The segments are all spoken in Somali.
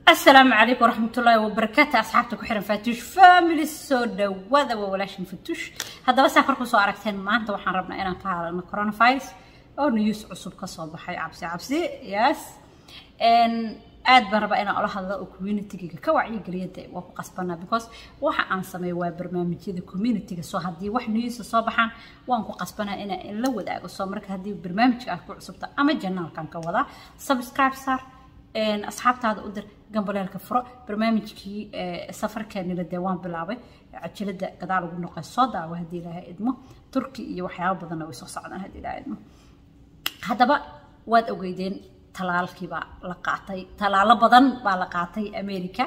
السلام عليكم ورحمة الله وبركاته أصحابتك وحرم فاتوش فاميلي سودا وذا وولاشن فتوش هذا بس أخركم سو أركتين ما أنت وحن ربنا إنا كهذا كورونا فايروس أو نيوس عصب كصوب حي عبسي عبسي يس إن aad baan rabaa inaan ola hadlo oo communitiga ka wacyigeliyada waa ku qasbanaa because waxa aan sameeyo waa barnaamijyada communitiga soo haddii wax newsa soo baxaan waan ku qasbanaa inaan la wadaago soo marka haddii barnaamijka aad ku cusubta ama janaalkan ka wadaa subscribe saar asxaabtaada u dir gambaleelka furo barnaamijkii safarkeenila dee waan bilaabay cajalada gadaal ugu noqay soo daawa haddii ilaahay idmo turki iyo waxyaabo badanna way soo socdaan haddii ilaahay idmo haddaba waad ogeydeen talaalkii baa la qaatay talaalo badan baa la qaatay america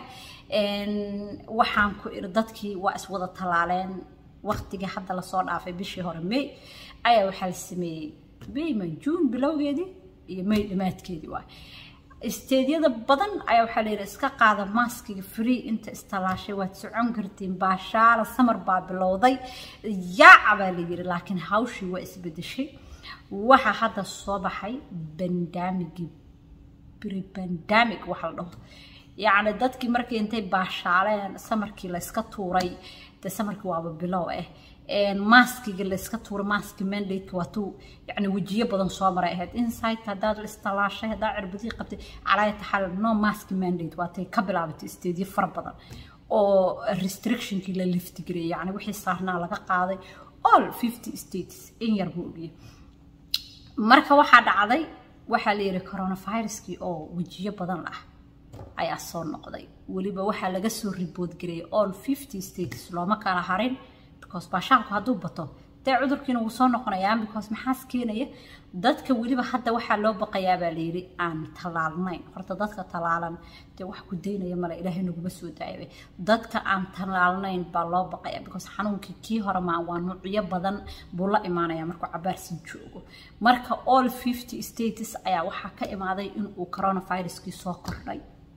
waxaan ku iri dadkii waa iswada talaaleen waqtigii hadda lasoo dhaafay bishii hore may ayaa waxaa la sameeyey mayman june bilowgeedii iyo may dhammaadkeedii waay isteedyada badan ayaa waxaa layidhi iska qaada maaskiga free inta istalaashay waad socon kartiin baashaala samar baa bilowday yaaca baa la yidhi laakiin hawshii waa isbedeshay waxaa hadda soo baxay bandamigii bribandamic waxa la dhaho yacni dadkii markii intay baashaaleen samarkii layska tuuray dee samarkii waaba bilow ah maaskiga layska tuuray maaski mandate waa tuu yacni wejiyo badan soo maray ahayd insight haddaad la istalaashay haddaad cirbadii qabtay calaaya taxal no maski mandate waa tay ka bilaabatay isteedyo fara badan oo restrictionkii la liftigariyay yacni wixii saarnaa laga qaaday all fifty states in yar buu ogiyay marka waxaa dhacday waxaa la yidhi coronaviruskii oo wejiyo badan ah ayaa soo noqday weliba waxaa laga soo ribood gareeyay all fifty states looma kala harin because baashaalku hadduu bato dee cudurkiina wuu soo noqonayaa because maxaas keenaya dadka weliba hadda waxaa loo baqayaa baa layidhi aan talaalnayn horta dadka talaalan dee wax ku daynaya male ilaahay naguma soo daayabay dadka aan talaalnayn baa loo baqayaa because xanuunkii kii hore maa waa nuucyo badan buu la imaanaya markuu cabaarsi joogo marka all fifty states ayaa waxaa ka imaaday inuu coronaviruskii soo kordhay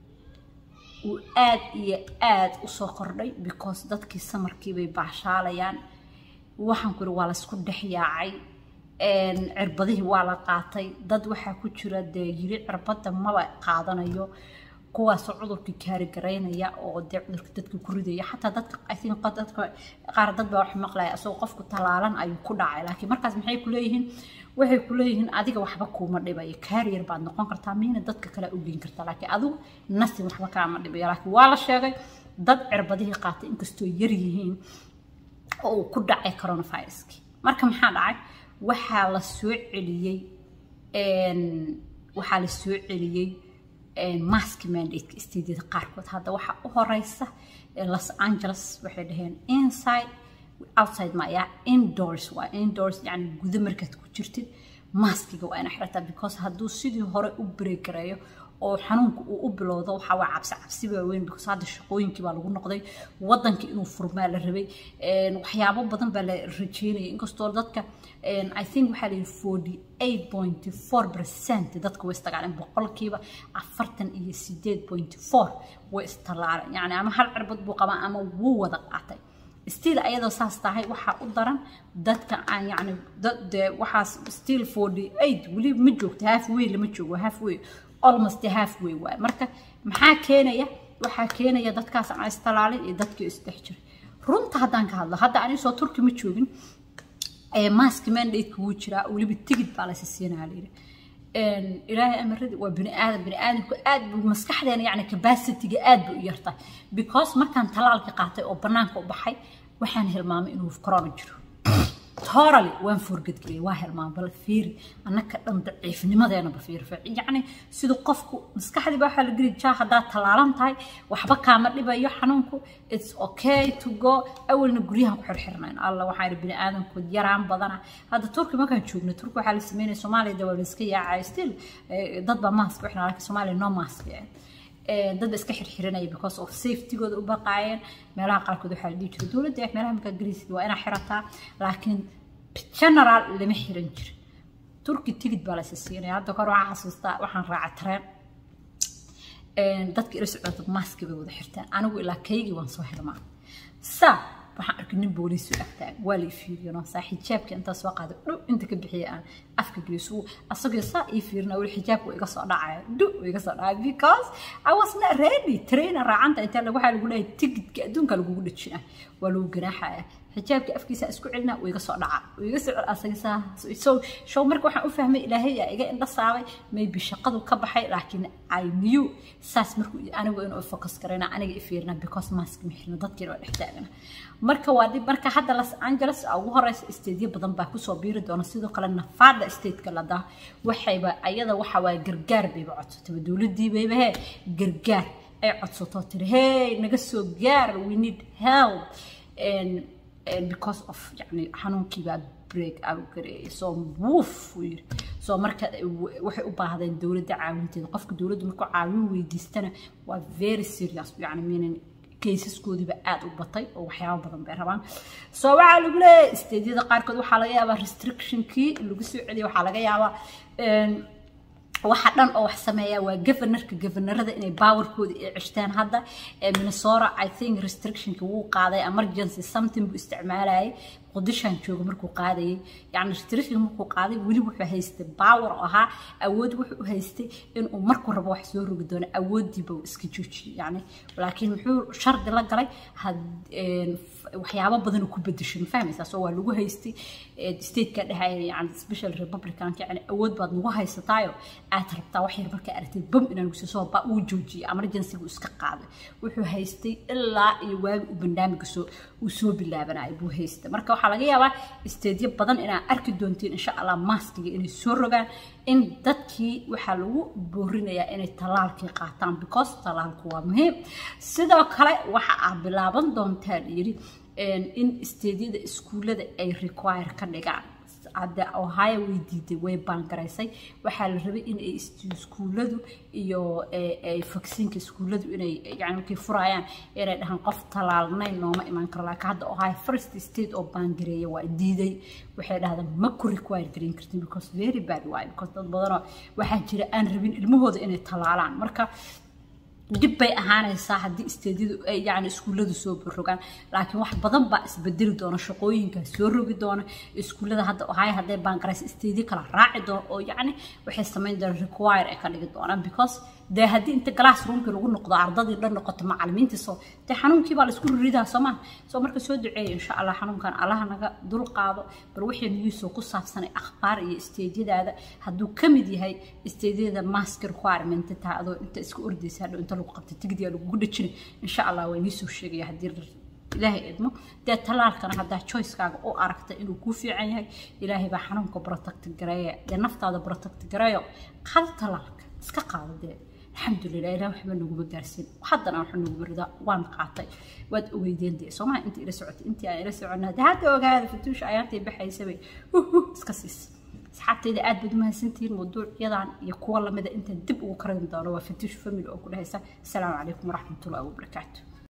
uu aad iyo aad usoo kordhay because dadkii samarkii bay baashaalayaan waxaan ku iri waa laysku dhex yaacay cirbadihii waa la qaatay dad waxaa ku jira dee yiri cirbadda maba qaadanayo kuwaasoo cudurkii kaarigaraynaya oo dee cudurka dadka ku ridaya xataa dadka i think dadka qaar dad baa wax maqlaya isagoo qofku talaalan ayuu ku dhacay laakiin markaas maxay ku leeyihiin waxay ku leeyihiin adiga waxba kuuma dhibayo kaariyar baad noqon kartaa miina dadka kale u geyn kartaa laakiin adigu nasin waxba kaama dhibayo laakiin waa la sheegay dad cirbadihii qaatay inkastoo yar yihiin oo uu ku dhacay coronaviruskii marka maxaa dhacay waxaa la soo celiyey waxaa la soo celiyey maski mandate isteedyada qaarkood hadda waxaa u horeysa los angeles waxay dhaheen inside outside maya indoors waa indoors yani guda markaad ku jirtid maskiga waa ina xirataa because hadduu sidii hore u bregareeyo oo xanuunka uu u bilowdo waxaa waa cabsi cabsi waaweyn because hadda shaqooyinkii baa lagu noqday waddankii inuu furmaa la rabay waxyaabo badan baa la rajeynaya inkastoo dadka i think waxaa la yidhi forty eight point four percent dadka way istagaaleen boqolkiiba afartan iyo sideed point four way istalaaleen yacni ama hal cirbad buu qabaa ama wuu wada qaatay still ayadoo saas tahay waxaa u daran dadka aan yacni dee waxaas still forty eight weli ma joogto half way lama joogo half way almost half way waay marka maxaa keenaya waxaa keenaya dadkaas aan istalaalin iyo dadkii isdhex jiray runta haddaan ka hadlo hadda anisoo turki ma joogin maski mandate wuu jiraa weliba tigid baa laysa siinaa layidhi ilaahay amaradi waa bini aadam bini aadamku aad buu maskaxdeena yacni capacityga aad bay u yartahay because markaan talaalka qaatay oo bannaanka u baxay waxaan hilmaamay inuu corona jiro totally waan forgadgeliyay waa hilmaamay bal fiiri annaka dhan daciifnimadeenaba fiiri yacni sida qofku maskaxdii baa waxaa la geli jaa haddaad talaalan tahay waxba kaama dhibayo xanuunku it's okay to go awalna guryahan ku xirxirnayn alla waxaa yidhi bini aadamku yaraan badana hadda turki markaan joogno turki waxaa la sameynaya soomaaliya dee waa la iska yaacaya still dad baa mask u xirnaa laakiin soomaaliya no mask dad ba iska xirxiranaya because of safetygooda u baqaayeen meelaha qaarkood waxaa la dhihi jiray dowladda meelaha markaa garisid waa inaa xirataa laakiin general lama xiran jiro turki tigid baa laysa siinaya hadda kor waxaa xasuustaa waxaan raaca tareen dadka ila socota maski bay wada xirtaan anigu ilaa kaygii waan soo xirmaa sa waxaan arkay nin booliis u agtaag waa la ifiiriyano saa xijaabka intaa soo qaada dhu inta ka bixiya aan afka geliso asagoo saa ii fiirina weli xijaabka iga soo dhacaya dhu iga soo dhacaya because I was not ready trainer raacanta inta waxaa lagu leeyahay tigidka adduunka lagugu dhajina waa lagu ganaaxaya xijaabka afkiisa isku celina uu iga soo dhaca uu iga soo asaga saa so show marka waxaan u fahmay ilaahay yaa iga indha saabay maybe shaqadu ka baxay laakiin I knew saas markuu anigu inuu focus garayna aniga ifiirina because mask mixina dadkiina waa dhex taagana marka waa dib marka hadda Los Angeles ugu horeysa stateyo badan baa kusoo biiri doona sidoo kale Nevada stateka la daa waxayba ayada waxa waa gargaar bayba codsatay dowladii bayba hee gargaar ay codsato tiri hey naga soo gaar we need help and and because of yani xanuunkii baa break out gareeyay soo wuuf uu yiri soo marka waxay u baahdeen dowladda caawinteeda qofka dowladdu markuu caawin weydiistana waa very serious yani meaning kaysaskoodiiba aada u batay oo waxyaabo badan bay rabaan soo waxaa lagu leeyahay isteedyada qaarkood waxaa laga yaabaa restrictionkii lagu soo celiyay waxaa laga yaabaa waxa dhan oo wax sameeya waa governorka governorada inay powerkooda ay ceshtaan hadda minnesota i think restrictionka wuu qaaday emergency something buu isticmaalayay qudishan jooga markuu qaadayay yani restriction markuu qaaday weli wuxuu haystay power oo ahaa awood wuxuu u haystay inuu markuu rabo wax soo rogi doono awoodiiba uu iska joojiyay yani laakiin muxuu shardi la galay waxyaabo badan ku bedeshay ma fahmaysaa soo waa lagu haystay stateka dhehaya yani special republicanka yani awood baad nagu haysataayo aad rabtaa wax yar markaa aragtay bam inaan guso soo ba uu joojiyay emergency-gu iska qaaday wuxuu haystay ilaa iyo waagi uu barnaamijka soo uu soo bilaabanayo buu haystay marka waxaa laga yaabaa isteedyo badan inaa arki doontiin insha allah maskiga inay soo rogaan in dadkii waxaa lagu boorinayaa inay tallaalkii qaataan because tallaalku waa muhiim sidoo kale waxa aad bilaaban doontaan yidhi in isteedyada iskuullada ay require ka dhigaan hadda ohio way diiday way baangaraysay waxaa la rabay in ay iskuulladu iyo vaccine-ka iskuulladu inay yani markay furayaan inay dhahaan qof talaalnayn nooma imaan karo laakiin hadda ohio first state oo baangareeya waa diiday waxay dhahdaan ma ku require gareyn kartin because very bad waay because dad badanoo waxaa jira aan rabin ilmahooda inay talaalaan marka dib bay ahaanaysaa haddii isteedyadu ay yani iskuulladu soo rogaan laakiin wax badan baa isbedeli doona shaqooyinkaa soo rogi doona iskuullada hadda ohaya hadday baangaraysa isteedyo kala raaci doona oo yacni waxay samayn doonaan require ay ka dhigi doonaan because dee haddii inta glass roomkii lagu noqdo ardadii dhan noqoto macallimiintii soo dee xanuunkii baa la isku riridaa soomaa soo marka soo duceeya insha allah xanuunkan allaha naga dul qaado bal wixii niyuusoo ku saabsanay akhbaar iyo isteedyadaada hadduu ka mid yahay isteedyada mask requirement taa adoo inta iska ordaysa hadhow inta lagu qabta tigdiga lagugu dhajina insha allah waa idiin soo sheegaya haddii ilaahay idmo dee talaalkana haddaa choicekaaga u aragta inuu kuu fiican yahay ilaahay baa xanuunka protect gareeya dee naftaada protect gareeyo qaado talaalka iska qaado dee alxamdulilah ilaah waxba naguma gaarsiin haddana waxa nagu beridaa waan qaatay waad ogeydeen dee soomaa inta ila socotay intii aan ila soconnaa dee hadda ogaada fatuusha ayaantay baxaysabay huhu iska siis asxaabtayda aad baad umahadsantihiin mawduucyadan iyo kuwa lamida intaan dib ugu karin doono waa fatuush family oo ku dhahaysa asalaamu calaykum waraxmatullahi wabarakaatu